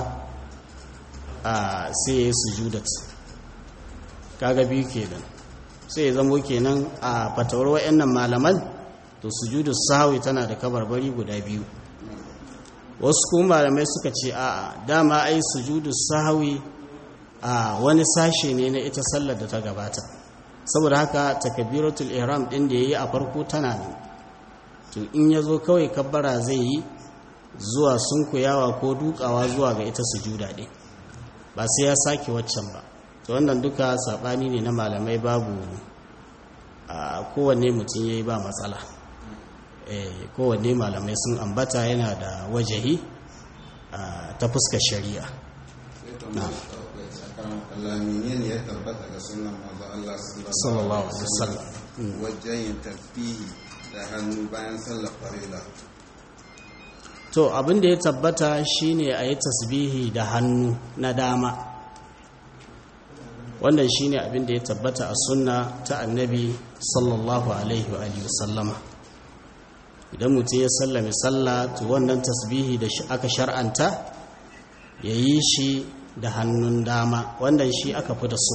a sai ya yi sujudat kaga biyu kenan sai ya zamo kenan a fatawar wa'annan malaman to sujudu sahwi tana da kabarbari guda biyu wasu kuma malamai suka ce a'a dama ai sujudu sahwi a wani sashe ne na ita sallar da ta gabata saboda haka takabiratul ihram din da yayi a farko tana nan to in yazo kawai kabbara zai yi zuwa sunkuyawa ko dukawa zuwa ga ita sujuda din ba sai ya sake waccan ba to wannan duka sabani ne na malamai babu a kowanne mutum yayi ba matsala eh kowanne malamai sun ambata yana da wajahi ta fuskar shari'a lamine ne ya tabbata ga sunan manzo Allah sallallahu alaihi wasallam wajen yin tasbihi da hannu bayan sallar farila to abin da ya tabbata shine a yi tasbihi da hannu na dama wannan shine abin da ya tabbata a sunna ta annabi sallallahu alaihi wa alihi wasallama idan mutum ya sallame sallah to wannan tasbihi da aka shar'anta ya yi shi da hannun dama wannan shi aka fi da so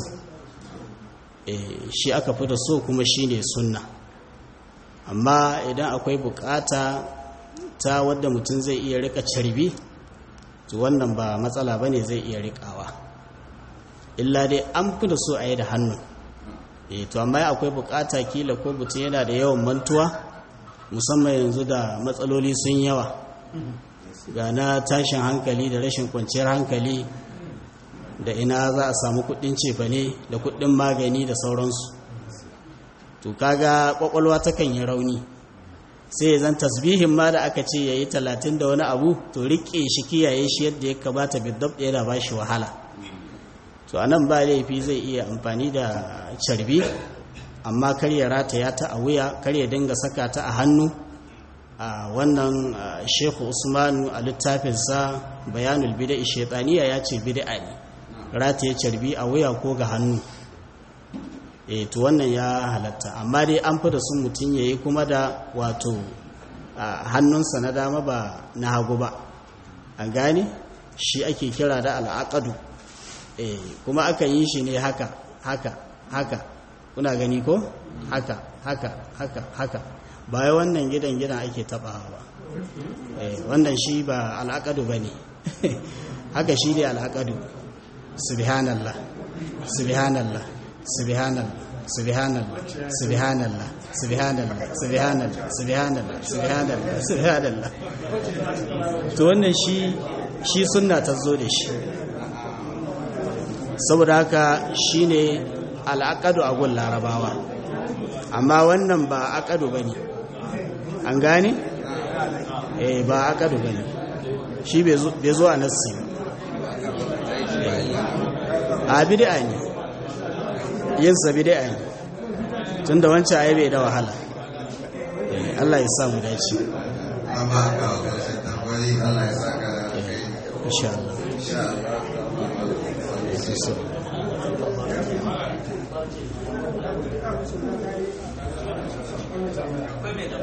shi aka fi da so kuma shi ne sunna amma idan akwai bukata ta wadda mutum zai iya rika carbi to wannan ba matsala ba ne zai iya rikawa illa dai an fi da so a yi da hannu to amma akwai bukata kila ko mutum yana da yawan mantuwa musamman yanzu da matsaloli sun yawa ga na tashin hankali da rashin kwanciyar hankali da ina za a samu kudin cefane da kudin magani da sauransu to kaga kwakwalwa takan yi rauni sai ya zan tasbihin ma da aka ce ya yi talatin da wani abu to rike shi kiyaye shi yadda ya kamata bidab ɗaya da ba shi wahala to a nan ba laifi zai iya amfani da carbi amma kar ya rataya ta a wuya kar ya dinga saka ta a hannu a wannan shehu usmanu a littafinsa bayanul bida'i shaitaniya ya ce bida'a ne rataye carbi a wuya ko ga hannu e to wannan ya halatta amma dai an fi da sun mutum ya yi kuma da wato hannunsa na dama ba na hagu ba an gane shi ake kira da al'aqadu e kuma aka yi shi ne haka haka haka kuna gani ko haka haka haka haka baya wannan gidan gidan ake tabawa ba wannan shi ba al'aqadu bane haka shi ne al'aqadu subhanallah subhanallah subhanallah subhanallah subhanallah subhanallah subhanallah subhanallah subhanallah subhanallah to wannan shi shi sunna ta zo da shi saboda haka shine al'aqadu a gun larabawa amma wannan ba aqadu bane an gane eh ba aqadu bane shi bai zo a nassi a bid'a ne yin sa bid'a ne tunda wancan ai bai da wahala Allah ya sa mu dace amma ga ƙarshen tambayi Allah ya saka da alkai insha Allah insha Allah